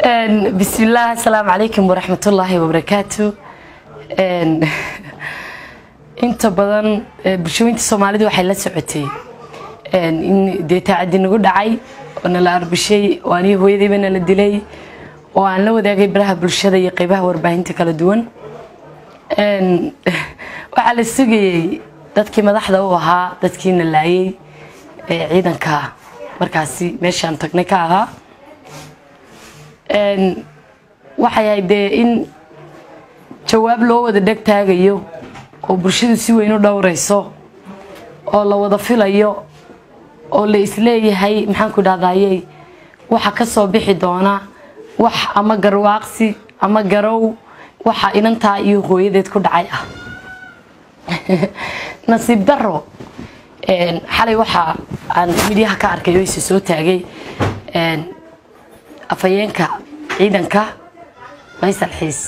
bismillaah asalaamu calaykum waraxmatullaahi wabarakaatu inta badan bulshooyinta soomaalida waxay la socotay in dee taacadi nagu dhacay oo nala arbishay oo aniga hooyadayba nala dilay oo aan la wadaagay baraha bulshada iyo qeybaha warbaahinta kala duwan waxaa la sugayey dadkii madaxda u ahaa dadkii na laayay ee ciidanka markaasi meeshaan tagnay ka ahaa waxay ahayd dee in jawaab loo wada dheg taagayo oo bulshadu si weyn u dhowrayso oo la wada filayo oo la isleeyahay maxaanku dhahdaayey waxa ka soo bixi doona wax ama garwaaqsi ama garow waxa inantaa iyo hooyadeed ku dhacay ah nasiib daro xalay waxa aan midyaha ka arkay oo isa soo taagay afhayeenka ciidanka faysal xiis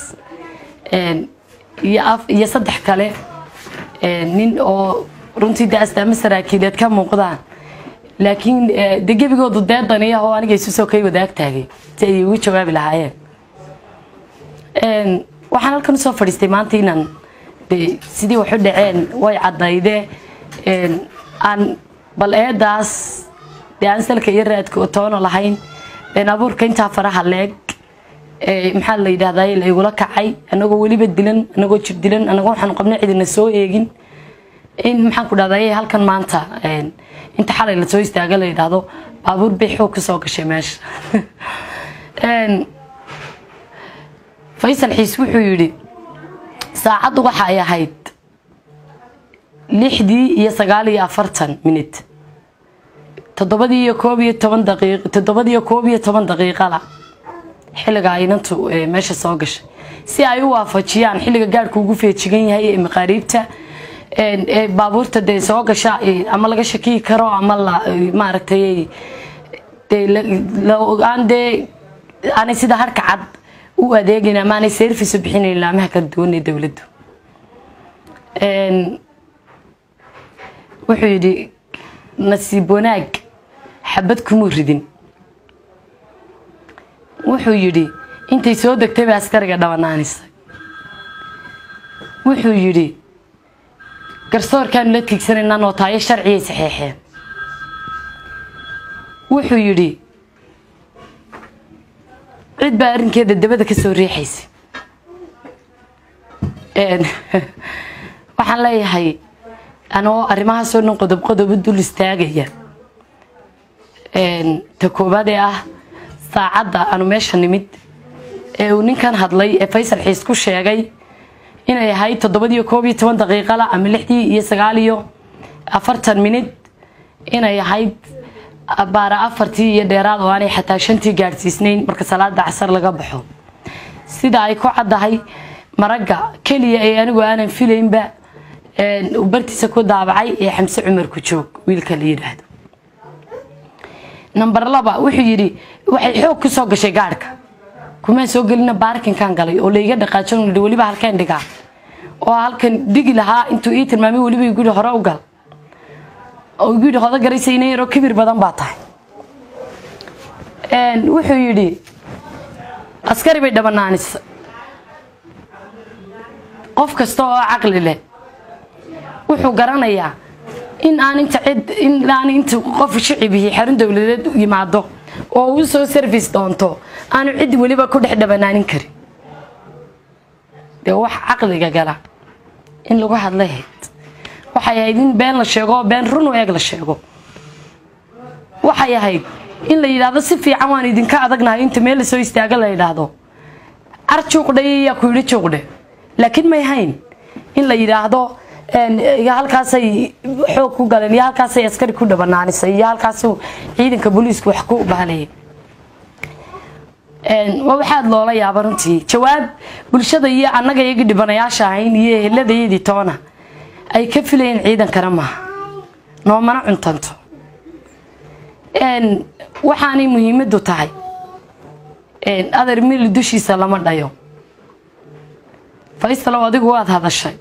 iyo saddex kale nin oo runtii de astaamo saraakiileed ka muuqdaan laakiin de gebigoodu deedaniya oo aniga isu soo kay wadaag taagay si ay ugu jawaabi lahaayeen waxaan halkan usoo fadhiistay maanta inaan de sidii waxu dhaceen way caddayde aan bal eedaas dee aan salka iyo raadka toona lahayn been abuurka intaa faraha leeg maxaa la yidhahday la igula kacay anagoo weliba dilan anagoo jir dilan anagoo waxaan qabna cidina soo eegin in maxaan ku dhahday halkan maanta inta xalay lasoo istaaga la yidhaahdo baabuur bay xoog ka soo gashay meesha faysal xiis wuxuu yidhi saacaddu waxa ay ahayd lixdii iyo sagaal iyo afartan minut toddobadii iyo koob iyo toban daqiiq toddobadii iyo koob iyo toban daqiiqala xilliga inantu meesha soo gashay si ay u waafajiyaan xilliga gaadhku ugu feejigan yahay ee maqaariibta ee baabuurta dee soo gasha ama laga shakiyi karo ama la maaragtay aan dee aanay sida harka cad u adeegayn ama aanay service u bixinayn laamaha kala duwan ee dowladdu wuxuu yidhi nasiib wanaag xabad kumuu ridin wuxuu yidhi intay soo degtay ba askariga dhabanaanisa wuxuu yidhi garsoorkaanu la tiigsanaynaa nootaayo sharciyay saxeexeen wuxuu yidhi cid baa arrinkeeda dabada ka soo riixaysa waxaan leeyahay anoo arrimahaasoo dhan qodob qodob u dul istaagaya ta koobaad ee ah saacadda aanu meesha nimid ee uu ninkan hadlay ee faysal xiis ku sheegay inay ahayd toddobadiiyo koob iyo toban daqiiqala ama lixdii iyo sagaal iyo afartan minid inay ahayd baara afartii iyo dheeraad oo aanay xataa shantii gaadhsiisnayn marka salaada casar laga baxo sida ay ku caddahay maragga keliya ee anigu aanan filaynba uu bartiisa ku daabacay ee xamse cumar ku joog wiilka la yidhaahdo number laba wuxuu yidhi waxay xoog ku soo gashay gaadhka kumaan soo gelina baarkinkan galay oo layga dhaqaajon yidhi weliba halkeen dhigaa oo halkan dhigi lahaa intuu ii tilmaamay weliba igu yidhi hore u gal oo igu yidhi hodo garaysa ina yaroo kibir badan baa tahay wuxuu yidhi askari bay dhabanaanisa qof kasta oo caqli leh wuxuu garanayaa in aan inta cid in aan inta qof shicibihii xarun dowladeed u yimaado oo uu soo service doonto aanu cid weliba ku dhex dhabanaanin karin dee wax caqliga gala in lagu hadlay hayd waxay ahayd in been la sheego been run u eeg la sheego waxay ahayd in la yidhaahdo si fiican waan idinka adagnahay inta meel lasoo istaaga la yidhaahdo ar juuqdhe yaa ku yidhi juuqdhe laakiin may hayn in la yidhaahdo halkaasay xoog ku galeen iyo halkaasay askari ku dhabanaanisay iyo halkaasuu ciidanka booliisku wax ku baalayay waa waxaad loola yaaba runtii jawaab bulshada iyo annaga iyagii dhibanayaasha ahayn iyo eheladayadii toona ay ka filayeen ciidankana maaha noomana cuntanto waxaanay muhiimadu tahay adar mili dushiisa lama dhayo faysalow adigu waad hadashay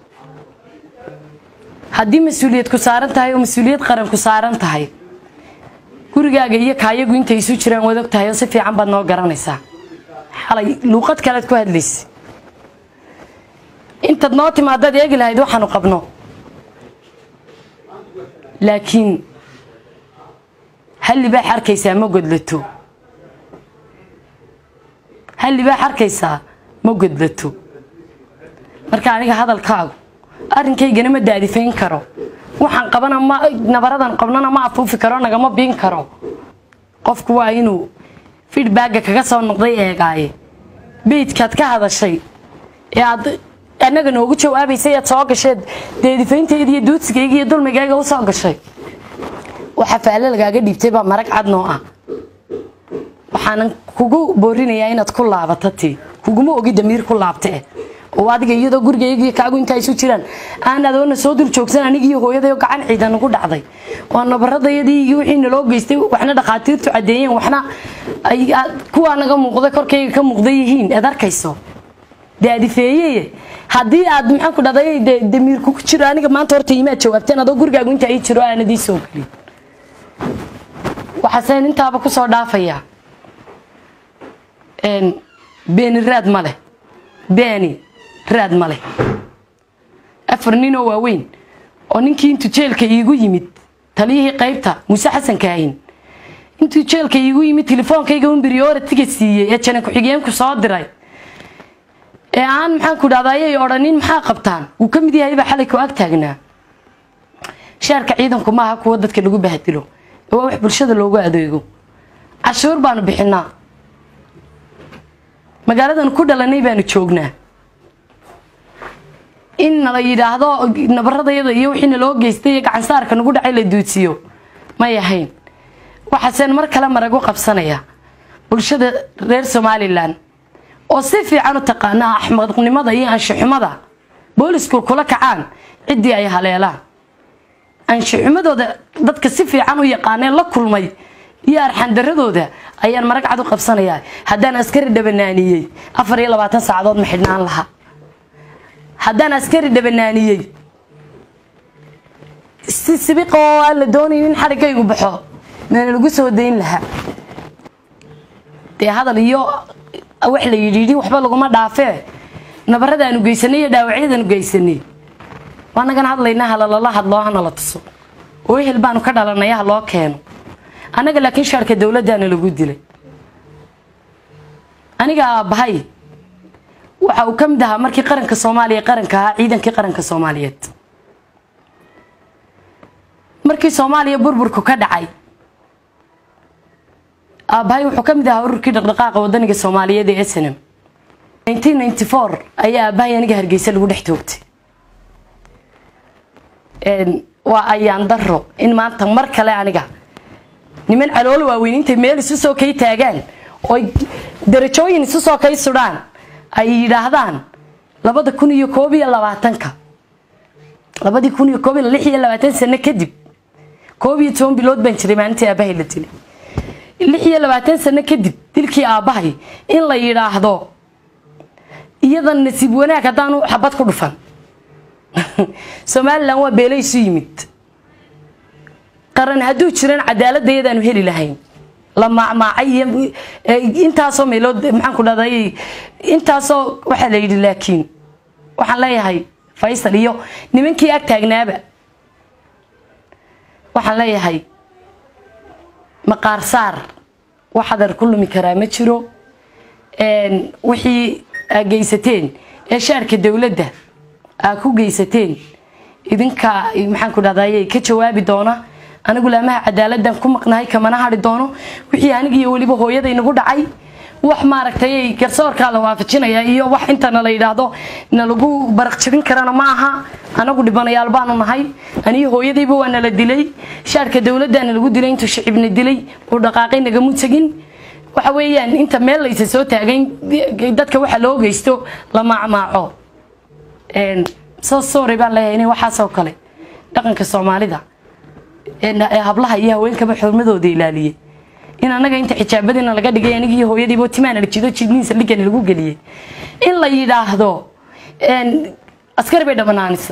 haddii mas-uuliyad ku saaran tahay oo mas-uuliyad qaran ku saaran tahay gurigaaga iyo kaayagu intay isu jiraan waad og tahay oo si fiican baad noo garanaysaa xalay luuqad kalead ku hadlaysa intaad noo timaadaad eegi lahayd waxaanu qabno laakiin hal libaax arkaysaa ma godlato hal libaax arkaysaa ma godlato marka aniga hadalkaagu arrinkaygana ma daadifayn karo waxaan qabana ma nabaradan qabnana ma afuufi karo nagama biin karo qofku waa inuu feedbacka kaga soo noqday eegaaye beydkaad ka hadashay ee aad annaga noogu jawaabaysay aad soo gasheed deedifaynteeda iyo duudsigayga iyo dulmigayga u soo gashay waxa faale lagaaga dhiibtay baa marag cad noo ah waxaanan kugu boorinayaa inaad ku laabato tii kuguma ogi damiir ku laabta eh oo adiga iyadoo gurigaygiiyo kaagu intaa isu jiraan aan adoona soo dul joogsan anigiiyo hooyadayo gacan ciidan ugu dhacday waa nabaradayadii iyo wixii naloo geystay waxna dhakhaatiirtu caddeeyeen waxna kuwaa naga muuqda korkayga ka muuqda yihiin aad arkayso daadifeeyeye haddii aad maxaan ku dhahday damiir kugu jiro aniga maanta horta imaad jawaabteen adoo gurigaagu intaa ii jiro aanad ii soo gelin waxaaseen intaaba kusoo dhaafayaa beeni raad ma leh beeni raad ma leh afar ninoo waaweyn oo ninkii intuu jeelka iigu yimid taliyihii qaybta muuse xasan kaahin intuu jeelka iigu yimid telefoonkayga un beriyooratiga siiyey ee jana ku-xigeenku soo diray ee aan maxaan ku dhahda ayay odhanin maxaa qabtaan wuu ka mid yahay baa xalay ku ag taagnaa shaarka ciidanku maaha kuwa dadka lagu bahdilo ee waa wax bulshada loogu adeego cashuur baanu bixinaa magaaladan ku dhalanay baanu joognaa in nala yidhaahdo nabaradayada iyo wixii naloo geystay iyo gacansaarka nagu dhacay la duudsiyo may ahayn waxaaseen mar kale maragu qabsanaya bulshada reer somalilan oo si fiican u taqaana axmaqnimada iyo anshaxumada boolisku kula kacaan ciddii ay haleelaan anshaxumadooda dadka si fiican u yaqaaneen la kulmay iyo arxandaradooda ayaan marag cad u qabsanayaa haddaan askari dhabanaaniyey afar iyo labaatan saacadood ma xidhnaan lahaa haddaan askari dhabanaaniyey si sibiqa oo aan la doonayo in xarigaygu baxo meena lagu soo dayn lahaa dee hadal iyo wax la yidhiidhi waxba laguma dhaafee nabaradaanu geysanay iyo dhaawacyadaanu geysanay waanagan hadlaynaa halalala hadloo hanala tuso oo ehel baanu ka dhalanaya ha loo keeno annaga laakiin shaarka dowladdaana lagu dilay aniga aabbahay waxa uu ka mid ahaa markii qaranka soomaaliya qaranka ahaa ciidankii qaranka soomaaliyeed markii soomaaliya burburku ka dhacay aabbahay wuxuu ka mid ahaa ururkii dhaqdhaqaaqa wadaniga soomaaliyeed ee snm ayaa aabbahay aniga hargeysa lagu dhex toogtay waa ayaan daro in maanta mar kale aniga niman caloolo waaweyn intay meel isu soo kay taagaan ooy darajooyin isu soo kay sudhaan ay yidhaahdaan labada kun iyo koob iyo labaatanka labadii kun iyo koob iyo lix iyo labaatan sano kadib koob iyo toban bilood baan jiray maalintii aabbahay la dilay lix iyo labaatan sano kadib dilkii aabbahay in la yidhaahdo iyadan nasiib wanaag haddaanu xabad ku dhufan somalilan waa beelo isu yimid qaran hadduu jiran cadaaladda iyadaanu heli lahayn la maacmaacay iyo intaasoo meelood maxaan ku dhahday intaasoo waxaa la yidhi laakiin waxaan leeyahay faysal iyo nimankii ag taagnaaba waxaan leeyahay maqaar saar wax adar ku lumi karaa ma jiro wixii aa geysateen ee shaarka dowladda aa ku geysateen idinka maxaan ku dhahday ka jawaabi doona anigu laamaha cadaaladdan ku maqnahay kamana hadhi doono wixii anigiiyo weliba hooyaday nagu dhacay wax maaragtay garsoorkaa la waafajinaya iyo wax intana la yidhaahdo nalagu baraq jabin karana ma aha anagu dhibanayaal baanu nahay aniyo hooyadayba waa nala dilay shaarka dowladdaana lagu dilay intuu shicibna dilay uu dhaqaaqay nagamu tegin waxa weeyaan inta meel laysa soo taagayn dadka waxa loo geysto la maacmaaco soo sooray baan leeyahay inay waxaasoo kale dhaqanka soomaalida hablaha iyo haweenkaba xurmadooda ilaaliyey in anaga inta xijaabadiina laga dhigay anigii hooyadiibo timaana jido jidniisa dhigana lagu geliyey in la yidhaahdo askari bay dhabanaanisa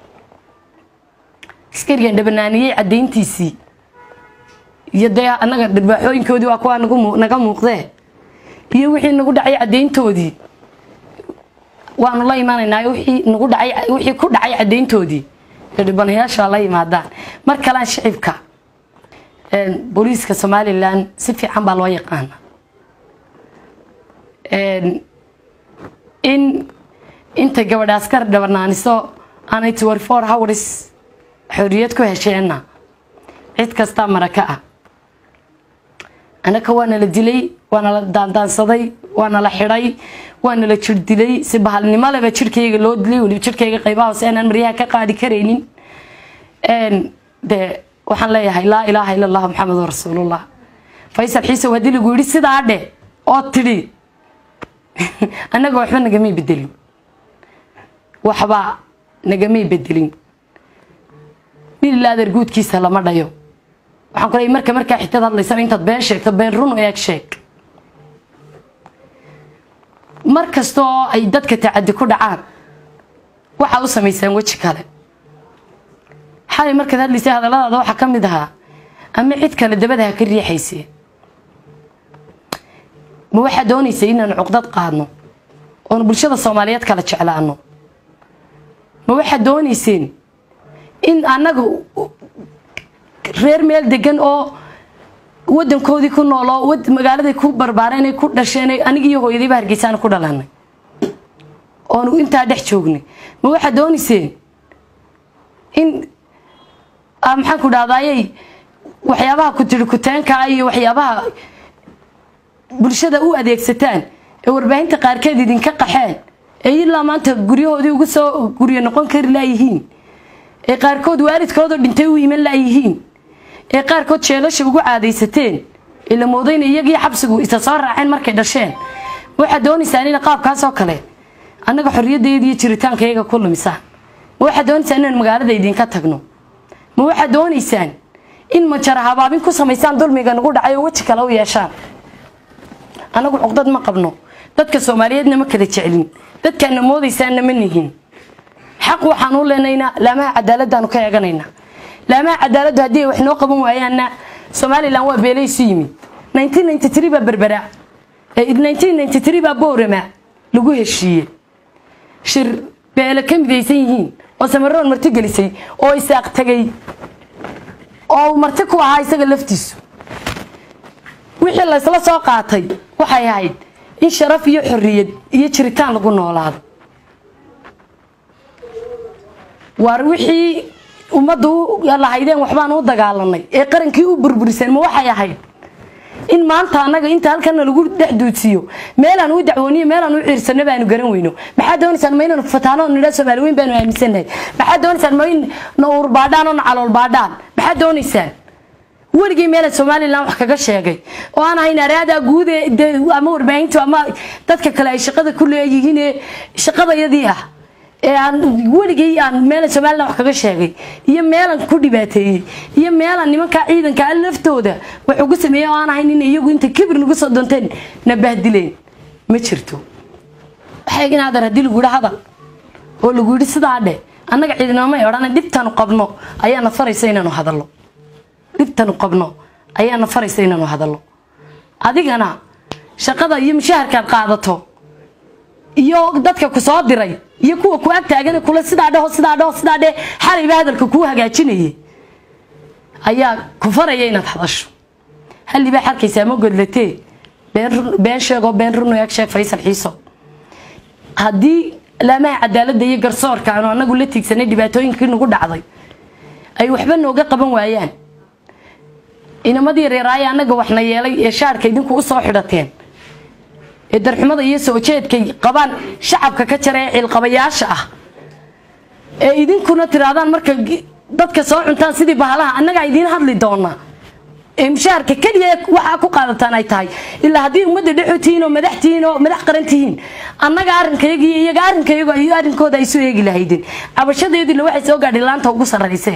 askarigan dhabanaaniyey caddayntiisii iyo dee anaga dharbaaxooyinkoodii waa kuwaa naga muuqdee iyo wixii nagu dhacay caddayntoodii waanu la imanaynaa wixii nagu dhacay wixii ku dhacay caddayntoodii ee dhibanayaasha la yimaadaan mar kalean shicibka booliiska somalilan si fiican baa loo yaqaana in intay gabadha askar dhabarnaaniso aanay twenty four hours xorriyad ku hesheenna cid kastaa maraka ah annaka waana la dilay waana la daandaansaday waana la xidhay waana la jir dilay si bahalnimo leba jirhkayga loo dilay weliba jirhkayga qaybaha hoose aanaan maryaha ka qaadi karaynin dee waxaan leeyahay laa ilaaha ila allah maxamedun rasuulullah faysal xiisow haddii lagu yidhi sidaa dhe oo tidhi annaga waxba nagamay bedelin waxba nagamay bedelin mililaader guudkiisa lama dhayo waxaan ku leeyay marka markaa xigtad hadlaysana intaad been sheegto been run eeg sheeg mar kasta oo ay dadka tacadi ku dhacaan waxaa u samaysaan weji kale xalay markaad hadlaysay hadalladaada waxaa ka mid ahaa ama cid kale dabada ha ka riixaysee ma waxaa doonaysay inaanu cuqdad qaadno oonu bulshada soomaaliyeed kala jeclaano ma waxaad doonayseen in annaga reer meel degan oo wadankoodii ku nooloo magaaladay ku barbaareen ku dhasheen aniga iyo hooyadayba hargeysaan ku dhalanay oonu intaa dhex joognay ma waxaad doonayseen in maxaan ku dhahdaayey waxyaabaha ku tiri kuteenkaa iyo waxyaabaha bulshada u adeegsataan ee warbaahinta qaarkeed idinka qaxeen ee ilaa maanta guryahoodii ugu soo guryo noqon kari laayihiin ee qaarkood waalidkoodoo dhintay u iman laayihiin ee qaarkood jeelasha ugu caadaysateen ee la moodayna iyagii xabsigu isa soo raaceen markay dhasheen ma waxaad doonaysaan ina qaabkaasoo kale annaga xorriyaddeeda iyo jiritaanka iyaga ku lumisaan ma waxaad doonaysaan inaan magaalada idinka tagno ma waxaad doonaysaan in majara habaabin ku samaysaan dulmiga nagu dhacay oo weji kale u yeeshaan annagu cuqdad ma qabno dadka soomaaliyeedna ma kala jecelin dadkaana moodaysaanna ma nihin xaq waxaan u leenaynaa laamaha cadaaladaanu ka eeganaynaa laamaha cadaaladdu haddii ay wax noo qaban waayaanna somalilan waa beelaysu yimid baa berbera baa boorama lagu heshiiye shir beele ka midaysan yihiin oo samaroon marti gelisay oo isaaq tagay oo marti ku ahaa isaga laftiisu wixii laysla soo qaatay waxay ahayd in sharaf iyo xorriyad iyo jiritaan lagu noolaado waar wixii ummaddu lahaydeen waxbaan u dagaalanay ee qarankii u burburiseen ma waxay ahayd in maanta annaga inta halkana lagu dhex duudsiiyo meelaan u dacwooniyo meelaan u ciirsano baanu garan weyno maxaad doonaysaan ma inanu fataano nidha soomaali weyn baanu aaminsannahay maxaad doonaysaan ma in na uur baadhaan oo na calool baadhaan maxaad doonaysaan weligii meela somalilan wax kaga sheegay oo aan ahayn araada guud ama warbaahintu ama dadka kale ay shaqada ku leeyihiin ee shaqadayadii ah ee aan weligii aan meela somalilan wax kaga sheegay iyo meelan ku dhibaateeyey iyo meelan nimankaa ciidanka a laftooda wax ugu sameeyey oo aan ahayn in iyagu inta kibir nagu soo doonteen na bahdileen ma jirto waxay in hadar haddii lagu yidhi hadal oo lagu yidhi sidaa dhe annaga ciidinamay odhana dhibtanu qabno ayaana faraysa inaanu hadallo dhibtanu qabno ayaana faraysa inaanu hadallo adigana shaqada iyo mushaharkaad qaadato iyo dadka ku soo diray iyo kuwa ku ag taagan kule sidaa dheho sidaa dheho sidaa dheh xalayba hadalka kuu hagaajinayay ayaa ku faraya inaad hadasho hallibaa xarkaysaa ma godlatee been sheegoo been runu eeg sheeg faysal xiiso haddii laamaha cadaaladda iyo garsoorka aanu anagu la tiigsanay dhibaatooyinkii nagu dhacday ay waxba nooga qaban waayaan inamadii reeraaye annaga waxna yeelay ee shaarka idinku usoo xidhateen ee darxumada iyo soo jeedkay qabaan shacabka ka jara ee ciilqabayaasha ah ee idinkuna tiraadaan marka dadka soo cuntaan sidii bahalaha annagaa idiin hadli doonaa ee mushaharka keliya waxaa ku qaadataan ay tahay ilaa haddii ummadda dhexu tihiin oo madax tihiin oo madax qaran tihiin annaga arrinkayagi iyo iyaga arrinkayagu ay arrinkooda ay soo eegi lahaydeen cabashadeedila waxay soo gaadhay laanta ugu sarraysee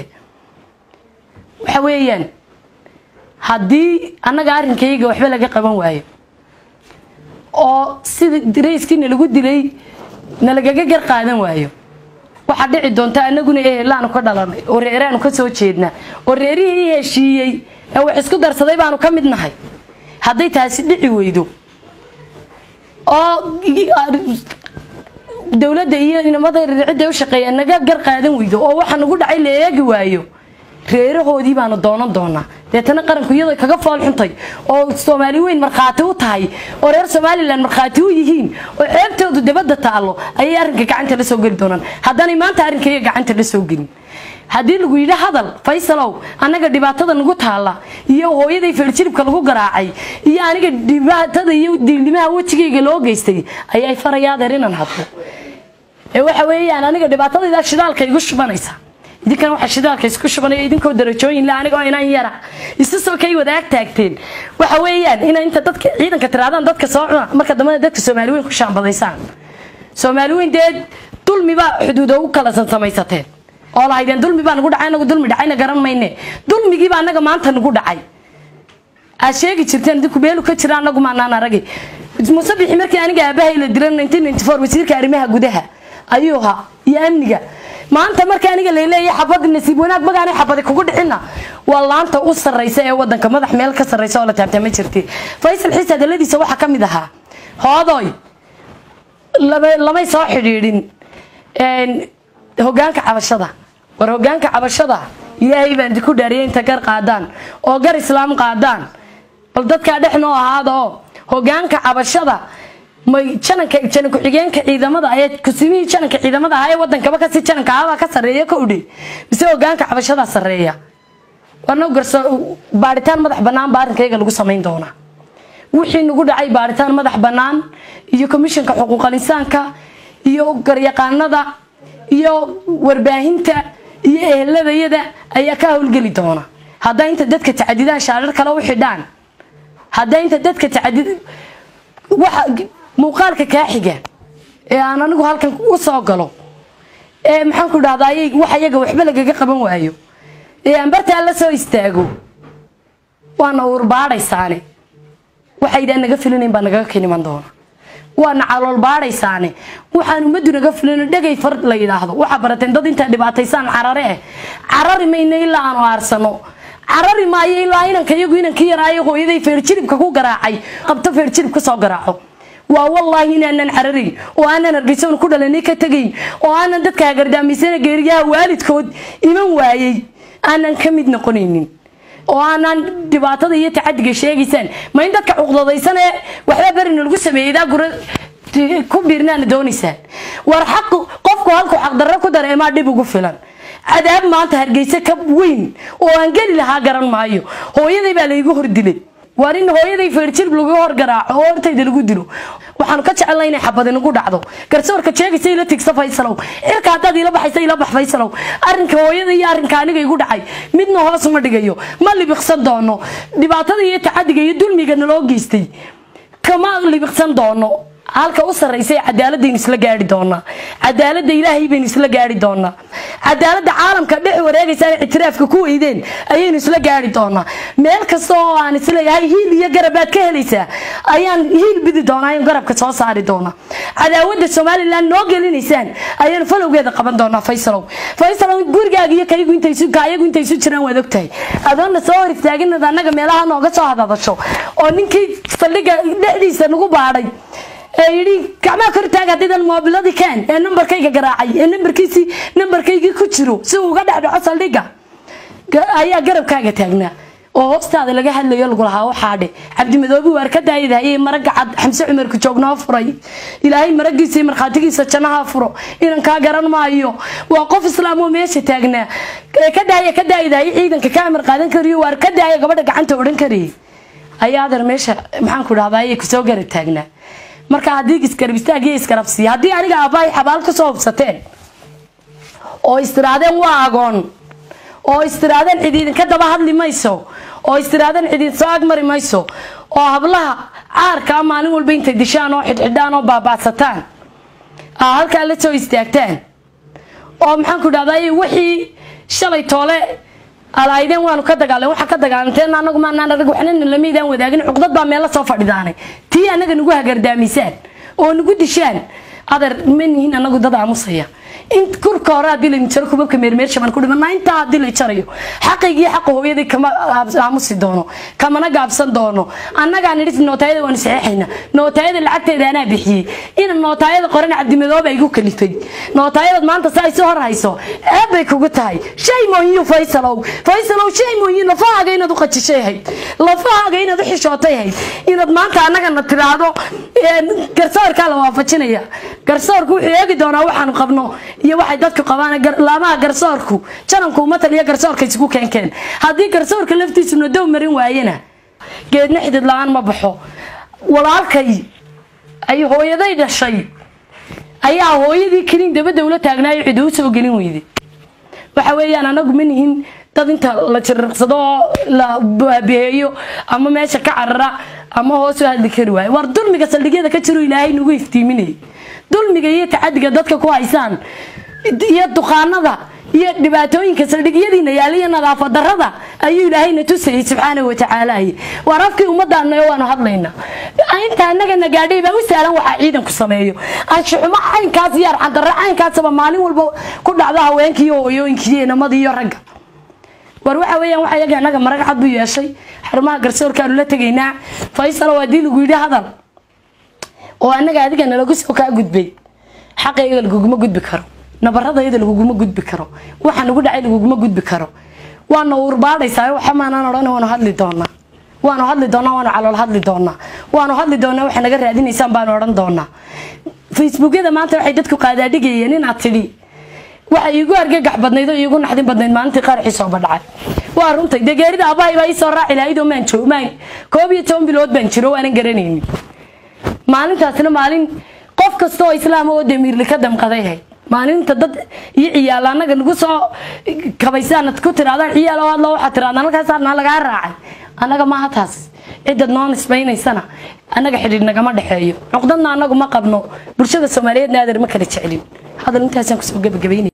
waxa weeyaan haddii annaga arrinkayaga waxba laga qaban waayo oo sida darayskii nalagu dilay nalagaga gar qaadan waayo waxaa dhici doonta anaguna ehelaanu ka dhalanay oo reeraanu ka soo jeednaa oo reerihii heshiiyey ee wax isku darsaday baanu ka mid nahay hadday taasi dhici weydo oo dowladda iyo inamada cidda u shaqeeya naga gar qaadan weydo oo waxa nagu dhacay la eegi waayo reerahoodii baanu doonan doonaa deetana qaranku iyadoo kaga fool xuntay oo soomaali weyn markhaati u tahay oo reer somalilan markhaati u yihiin oo ceebtoodu dabadda taallo ayay arrinka gacanta la soo geli doonaan haddaanay maanta arrinkayga gacanta la soo gelin haddii lagu yidhi hadal faysalow annaga dhibaatada nagu taalla iyo hooyaday feerjiribka lagu garaacay iyo aniga dhibaatada iyo diilnimaha wejigayga loo geystay ayay farayaadeer inaan hadlo ee waxa weeyaan aniga dhibaatadaydaa shidaalka igu shubanaysa idinkan waxaa shidaalka isku shubanaya idinkoo darajooyin le anigoo inaan yara isu soo kay wadaag taagteen waxa weeyaan ina inta dadka ciidanka tiraadaan dadka soo cuna marka dambena dadka soomaali weyn ku shaambadaysaan soomaali weyn dee dulmibaa xuduudo u kala samaysateen oo lahaydeen dulmi baa nagu dhacay anagu dulmi dhacayna garan mayne dulmigiiba annaga maanta nagu dhacay aad sheegi jirteen idinku meelu ka jira anagu maanaan aragay musabixi markii aniga aabahay la dilan wasiirka arrimaha gudaha ayuu ahaa iyo amniga maanta marka aniga laleeyahay xabadi nasiib wanaag magaanay xabadi kugu dhicina waa laanta u sarraysa ee wadanka madax meel ka sarraysa oo la taabtaa ma jirti faysal xiis hadaladiisa waxaa ka mid ahaa hoodoy lamay soo xidhiidhin hogaanka cabashada war hogaanka cabashada ilaahay baan idinku dhaariyay inta gar qaadaan oo gar islaam qaadaan bal dadkaa dhex noo ahaada oo hogaanka cabashada may jananka janan ku-xigeenka ciidamada ayaa kusimihii jananka ciidamada ahaa ee wadankaba kasi jananka ahabaa ka sarreeya ka udhe mise hogaanka cabashadaa sarreeya warna garso baaritaan madax bannaan baa arrinkayga lagu samayn doonaa wixii nagu dhacay baaritaan madax bannaan iyo komishanka xuquuqal insaanka iyo garyaqaanada iyo warbaahinta iyo eheladayada ayaa ka howlgeli doona haddaa inta dadka tacadidaan shaarar kale u xidhaan haddaa inta dadka tacadid waxa muuqaalka kaa xiga ee aan anigu halkan u soo galo ee maxaan ku dhahdaa wax iyaga waxba lagaga qaban waayo ee aan bartaa la soo istaago waana uurbaadhaysaane waxaydaan naga filinayn baa nagaga keniman doona waana calool baadhaysaane waxaan ummaddu naga filino dhegay far la yidhaahdo waxaa barateen dad intaa dhibaataysaan carare eh carari mayna ilaa aanu aarsano carari maayo ilaa inanka iyagu inankii yaraayo hooyaday feerjiribka ku garaacay qabto feerjirib ka soo garaaco waa wallaahi inaanan cararin oo aanan hargeysoon ku dhalanay ka tegayn oo aanan dadka hagardaamaysana geeriyaha waalidkood iman waayey aanan ka mid noqonaynin oo aanaan dhibaatada iyo tacadiga sheegaysaan ma in dadka cuqdadaysan ee waxba berina lagu sameeyey daa gura ku biirnaana doonaysaan war xaq qofku halkuu xaqdarro ku dareemaa dhib ugu filan cadaab maanta hargeysa ka weyn oo aan geli lahaa garan maayo hooyaday baa laygu hordilay waar in hooyaday feerjirb lagu horgaraaco oo hortayda lagu dilo waxaanu ka jecelnay inay xabadi nagu dhacdo garsoorka sheegaysa ila tigsa faysalow cirka haddaad ila baxaysa ila bax faysalow arrinka hooyada iyo arrinka aniga igu dhacay midna hoos ma dhigayo ma libiqsan doono dhibaatada iyo tacadiga iyo dulmiga naloo geystay kama libiqsan doono halka u sarraysa ee cadaaladaynu isla gaari doonaa cadaaladda ilaahay baynu isla gaari doonaa cadaaladda caalamka dhex wareegaysaan ictiraafka ku weydeen ayaynu isla gaari doonaa meel kasta oo aan isleeyahay hiil iyo garabaad ka helaysaa ayaan hiil bidi doonaa ayaan garabka soo saari doonaa cadaawadda somalilan noo gelinaysaan ayaanu falowgeeda qaban doonaa faysalow faysalow gurigaaga iyo kaygu intaysu kaayagu intaysu jiraan waad ogtahay adoonna soo hor istaaginad annaga meelaha nooga soo hadadasho oo ninkii saldhiga dhexdiisa nagu baadhay ee yidhi gacmaha kor taag haddaydan moobiladii keen ee nambarkayga garaacay ee nambarkiisii nambarkaygii ku jiro si uu uga dhexdhaco saldhigga ayaa garabkaaga taagnaa oo hoostaada laga hadlayo lagu lahaa waxaadhe cabdimadoobi waar ka daayadahayey maraga cad xamse cumarka joognoo furay ilaahay maragiisa iyo markhaatigiisa jannaha furo inan kaa garan maayo waa qof islaam oo meesha taagnaa ee ka daaya ka daayadahay ciidanka ka amar qaadan kariyo waar ka daaya gabadha gacanta odhan karayay ayaa adeer meesha maxaanku dhahdaa ayay kusoo garab taagnaa marka haddii isgarab istaag iyo isgarabsiiya haddii aniga aabbahay xabaal ka soo hubsateen oo istiraadeen waa agoon oo istiraadeen cid idinka daba hadli mayso oo istiraadeen cid idin soo agmari mayso oo hablaha caarkaa maalin walba intay dishaan oo xidhxidhaan oo baabaasataan aa halkaa la soo istaagtaan oo maxaanku dhahday wixii shalay toole alaydeen waanu ka dagaaleen waxaa ka dagaalanteen anagu maanaan arag waxnana lamaydaan wadaagin cuqdad baa meella soo fadhidaanay tii anaga nagu hagardaamisaan oo nagu dishaan adeer ma nihiin anagu dad aamusaya in kurka hore haddii la jaro kubabka meermeersha baan ku dhimanaa intaa haddii la jarayo xaqaygii xaqa hooyadii kama aamusi doono kamana gaabsan doono annagaa nidhi nootaayada waanu saxeexayna nootaayada lacagteeda anaa bixiyey ina nootaayada qoran cabdimadooba igu kalifay nootaayadad maanta saa isu hor hayso ceeb bay kugu tahay shay mooyiyu faysalow faysalow shay mooyi lafahaaga inaad u qajishay ahayd lafahaaga inaad u xishootay ahayd inaad maanta annagana tiraahdo garsoorkaa la waafajinaya garsoorku wuxuu eegi doonaa waxaanu qabno iyo waxay dadku qabaan laamaha garsoorku jananku uma taliya garsoorka isugu keenkeen haddii garsoorka laftiisu nadow marin waayena geedna xidid la-aan ma baxo walaalkay ay hooyaday dhashay ayaa hooyadii keliin dabadda ula taagnaayo cid u soo gelin weyday waxa weeyaan anagu ma nihin dad inta la jiriqsado oo la baabiheeyo ama meesha ka carara ama hoos u hadli kari waayo war dulmiga saldhigyada ka jiro ilaahay nagu iftiiminayay dulmiga iyo tacadiga dadka ku haysaan iyo duqaanada iyo dhibaatooyinka saldhigyadiina yaaliyo nadaafad darada ayuu ilaahayna tusayay subxaana watacaala waar afkii ummaddaana waanu hadlayna inta anagana gaadhay baa u sahlan waxaa ciidanku sameeyo anshuxumo caynkaas iyo arcandarre caynkaasaba maalin walba ku dhacda haweenka iyo hooyooyinka iyo inamada iyo ragga war waxa weeyaan waxa yaga anaga marag cad buu yeeshay xarumaha garsoorkaanu la tegaynaa faysal waa dii lagu yidhi hadal oo anaga adiga nalagu soo kaa gudbay xaqayga laguguma gudbi karo nabaradayada laguguma gudbi karo waxa nagu dhacay laguguma gudbi karo waana urbaadhaysaa waxa maanaan odhan waanu hadli doonaa waanu hadli doonaa waanu calool hadli doonaa waanu hadli doonaa waxa naga raadinaysaan baanu odhan doonaa facebookyada maanta waxay dadku qaadaadhigayeen inaad tidhi waxa iigu argagax badnayd oo iigu naxdin badnayd maalintii qaarxii sooba dhacay waa runtay dee geerida aabbahay baa ii soo raaci lahayd oo maan joog maan koob iyo toban bilood baan jiro waanan garanaynin maalintaasna maalin qof kasta oo islaam oo damiirli ka damqaday ahayd maalinta dad iyo ciyaal anaga nagu soo kabaysaan ku tiraadaan ciyaal oo hadlo waxaa tiraadaan halkaasna lagaa raacay annaga maaha taas ciddad noo nisbaynaysana annaga xidhiidh nagama dhexeeyo cuqdadna annagu ma qabno bulshada soomaaliyeedna adeer ma kala jecelin hadal intaasaan kusoo gebagabaynaya